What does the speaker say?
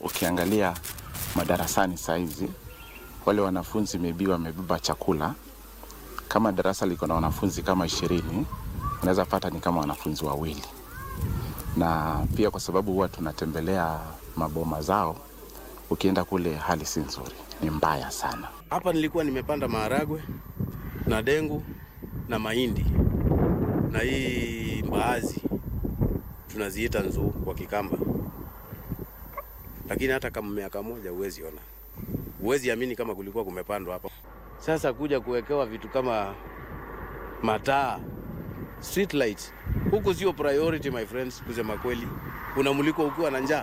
ukiangalia madarasani saizi wale wanafunzi maybe wamebeba chakula. Kama darasa liko na wanafunzi kama ishirini, unaweza pata ni kama wanafunzi wawili, na pia kwa sababu huwa tunatembelea maboma zao, ukienda kule hali si nzuri, ni mbaya sana. Hapa nilikuwa nimepanda maharagwe na dengu na mahindi na hii mbaazi tunaziita nzuu kwa Kikamba, lakini hata kama miaka moja huwezi ona, huwezi amini kama kulikuwa kumepandwa hapa. Sasa kuja kuwekewa vitu kama mataa street lights huku sio priority my friends, kusema kweli, unamulikwa ukiwa na njaa.